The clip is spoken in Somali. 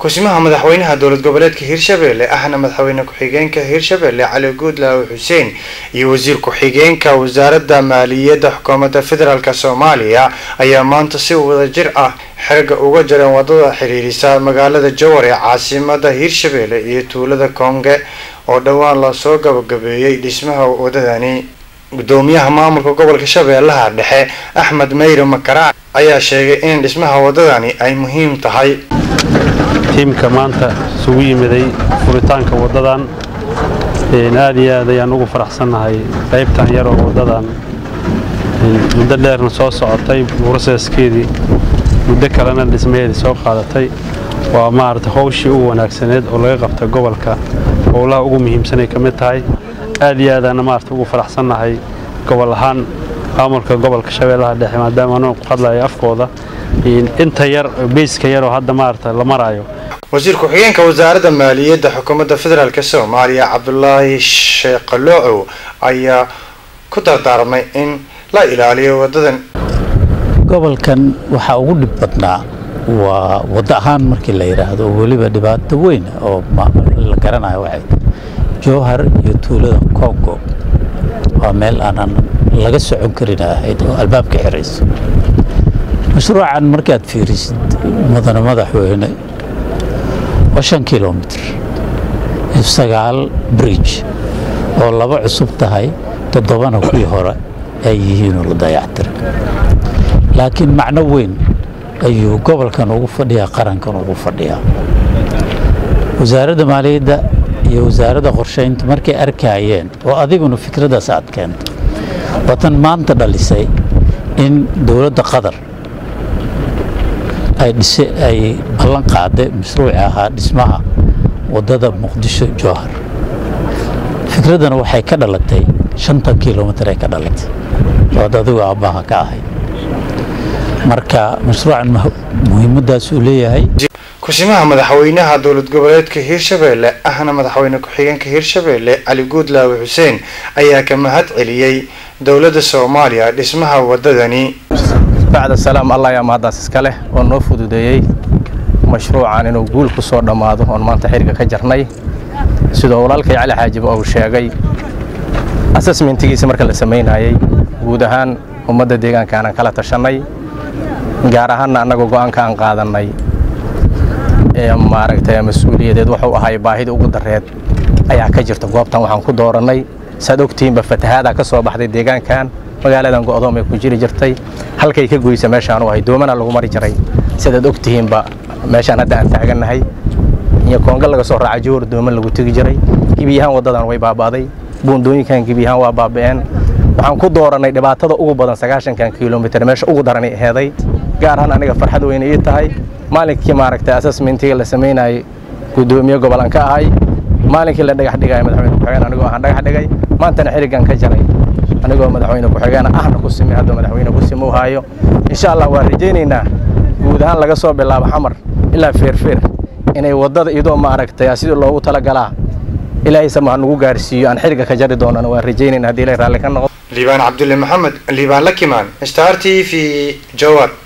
kusimaha madaxweynaha dowlad goboleedka hirshabelle ahna madaxweyne ku-xigeenka hirshabelle cali guudlaawe xuseen iyo wasiir ku-xigeenka wasaaradda maaliyadda xukuumadda federaalk soomaaliya ayaa maanta si wadajir ah xerga uga jareen wadada xiriirisa magaalada jowar ee caasimada hirshabelle iyo tuulada koonge oo dhowaan lasoo gabagabeeyey dhismaha wadadani gudoomiyaha maamulka gobolka shabeellaha dhexe axmed meyre makaraac ayaa sheegay in dhismaha wadadani ay muhiim tahay tiimka maanta isugu yimiday furitaanka waddadan aad iyo aad ayaan ugu faraxsannahay qaybtan yaroo waddadan muddo dheerna soo socotay broseskeedii muddo kalena dhismaheedii soo qaadatay waa maarata howshii ugu wanaagsaneed oo laga qabta gobolka howlaha ugu muhiimsanay ka mid tahay aad iyo aadaana maarata ugu faraxsannahay gobol ahaan maamulka gobolka shabeellaha dhexe maadaama anuu ku hadlayo afkooda inta yar beyska yaroo hadda maarata la maraayo wasiir ku-xigeenka wasaaradda maaliyadda xukuumadda federaalk soomaaliya cabdulaahi sheeqaloocow ayaa ku dardaarmay in la ilaaliyo wadadan gobolkan waxaa ugu dhib badnaa waa waddo ahaan markii la yidhaahdo oo weliba dhibaato weyn oo la garanayo waxay jowhar iyo tuulada kongo waa meel aanan laga socon karin ahayd oo albaabka xirayso mashruucan markaad fiirisid mudane madaxweyne waa shan kilomitr iyo sagaal bridge oo laba cusub tahay toddobana kuwii hore ay yihiinoo la dayactira laakiin macno weyn ayuu gobolkan ugu fadhiyaa qarankan ugu fadhiyaa wasaaradda maaliyadda iyo wasaaradda qorshaynta markay arkaayeen oo adiguna fikraddaas aad keentay watan maanta dhalisay in dowladda qatar ay dhise ay ballan qaaday mashruuci ahaa dhismaha waddada muqdisho jowhar fikraddana waxay ka dhalatay shantan kilomitr ay ka dhalatay ood adigu aabbaha ka ahayd marka mashruucan muhiimaddaas uu leeyahay kusimaha madaxweynaha dowlad goboleedka hirshabelle ahna madaxweyne ku-xigeenka hirshabelle cali guudlaawe xuseen ayaa ka mahad celiyey dowladda soomaaliya dhismaha wadadani bacda salaam allah ayaa mahaddaas iska leh oo noo fududeeyey mashruucan inuu guul ku soo dhammaado oon maanta xiriga ka jarnay sidoo walaalkay cali xaajib uu sheegay asesmentigiisa marka la samaynayey guud ahaan ummadda deegaanka aanan kala tashannay gaar ahaanna annagoo go'aanka aan qaadannay ee maaragtay mas-uuliyadeed wuxuu ahay baahida ugu dareed ayaa ka jirta goobtan waxaan ku doorannay saad ogtihiinba fatahaadaa ka soo baxday deegaankan magaaladan go'doom ay ku jiri jirtay halkay ka goysa meeshaan u ahay doomana lagu mari jiray sidaad ogtihiinba meeshaan hadda aan taagannahay iyo koonga laga soo raaca joor dooman lagu tegi jiray gebiyahaan waddadan way baaba'day buundooyinkan gebiyahaan waa baaba'een waxaan ku doorannay dhibaatada ugu badan sagaashankan kilomitr meesha ugu daranay aheeday gaar ahaan aniga farxad weyne ii tahay maalinkii maaragtay assessmentiga la samaynayay guddoomiye gobolan ka ahay maalinkii la dhagax dhigaya madaxweyne ku-xigeen anigoo ahaan dhagax dhigay maantana xirigan ka jaray anigoo madaxweyne ku-xigeen ahna ku simi hadduu madaxweyne ku simi u haayo insha allah waan rajaynaynaa guud ahaan laga soo bilaabo xamar ilaa feerfeer inay waddada iyadoo maaragtay sidii loogu talagalaa ilaahay samaha nagu gaarsiiyo aan xiriga ka jari doonana waan rajaynayna haddii ilaahay raalli ka noqdo liibaan cabdulle maxamed liibaan lakimaan star t v jowar